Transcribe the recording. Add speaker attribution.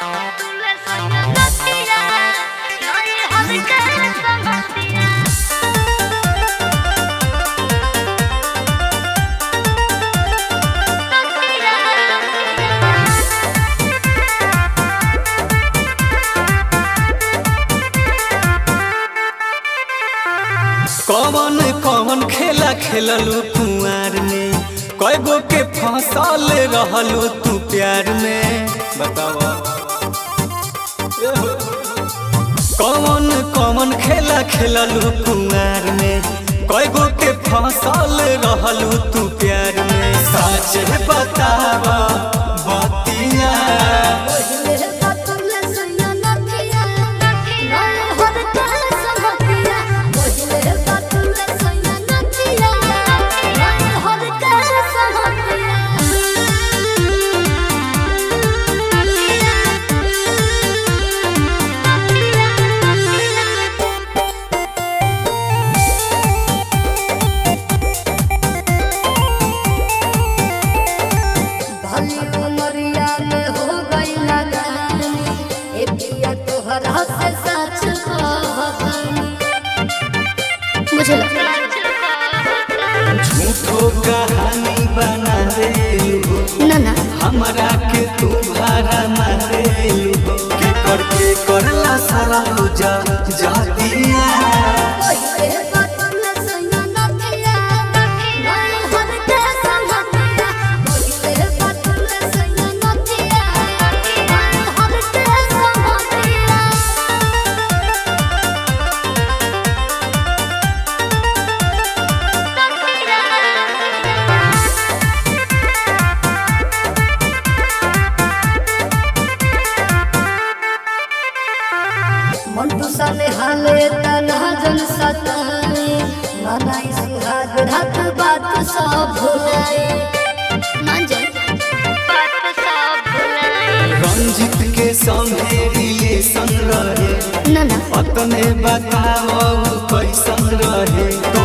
Speaker 1: कौन कौन खेला खेललू कुआर में कय गो के फसल रहलू तू प्यार में बतावा कौन कौन खेला खेललू कुआर में कय गो के फसल रहलू तू प्यार में सच बतावा बतिया
Speaker 2: तोहरा से सच मुझे लगा
Speaker 1: झूठो कहानी बना देलू
Speaker 2: ना ना
Speaker 1: हमरा के तू भारा मारेलू के कर के करला सारा जा जातिया
Speaker 2: मंटू सने हाले तना जन सताए मनाई सुहाग रात बात सब भुलाए मान जाए बात सब भुलाए
Speaker 1: रंजित के संगे रिलेशन रहे
Speaker 2: ना ना
Speaker 1: अपने बताओ कैसन रहे